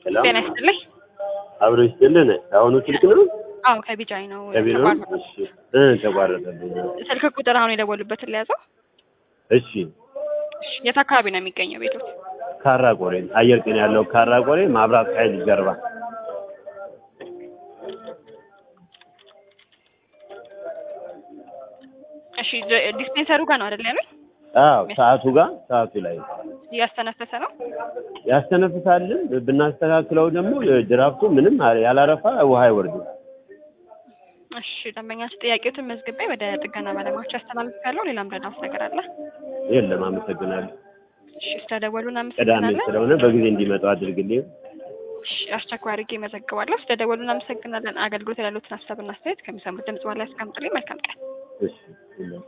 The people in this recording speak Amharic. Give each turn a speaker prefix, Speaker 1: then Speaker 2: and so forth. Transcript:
Speaker 1: ሰላም
Speaker 2: ጤና ይስጥልኝ።
Speaker 1: አብሮ ይስጥልን። አሁኑ ስልክ ነው
Speaker 2: አዎ ከቢጃይ ነው
Speaker 1: ከቢሮ
Speaker 2: ተቋርጦ።
Speaker 1: እሺ እ ተቋረጠብኝ።
Speaker 2: ስልክ ቁጥር አሁን የደወሉበትን ሊያዘው።
Speaker 1: እሺ
Speaker 2: እሺ የት አካባቢ ነው የሚገኘው ቤቶት?
Speaker 1: ካራ ቆሬ አየር ጤና ያለው ካራ ቆሬ ማብራት ኃይል ጀርባ
Speaker 2: እሺ ጀ- ዲስፔንሰሩ ጋር ነው አይደል ያሉኝ?
Speaker 1: አዎ ሰዓቱ ጋር ሰዓቱ ላይ
Speaker 2: እያስተነፈሰ ነው።
Speaker 1: ያስተነፍሳልን ብናስተካክለው ደግሞ ድራፍቱ ምንም ያላረፋ ውሃ አይወርድም።
Speaker 2: እሺ ደንበኛችን ጥያቄዎትን መዝግቤ ወደ ጥገና ባለሙያዎች ያስተላልፋለሁ። ሌላም ረዳት ነገር አለ?
Speaker 1: የለም አመሰግናለሁ።
Speaker 2: እሺ ስለደወሉ
Speaker 1: ቅዳሜ
Speaker 2: እናመሰግናለን።
Speaker 1: ስለሆነ በጊዜ እንዲመጡ አድርግልኝ።
Speaker 2: እሺ አስቸኳይ አድርጌ መዘግባለሁ። ስለደወሉ እናመሰግናለን። አገልግሎት ያሉትን ሀሳብና አስተያየት ከሚሰሙት ድምጽ በኋላ ያስቀምጡልኝ። መልካም ቀን።
Speaker 1: እሺ የለም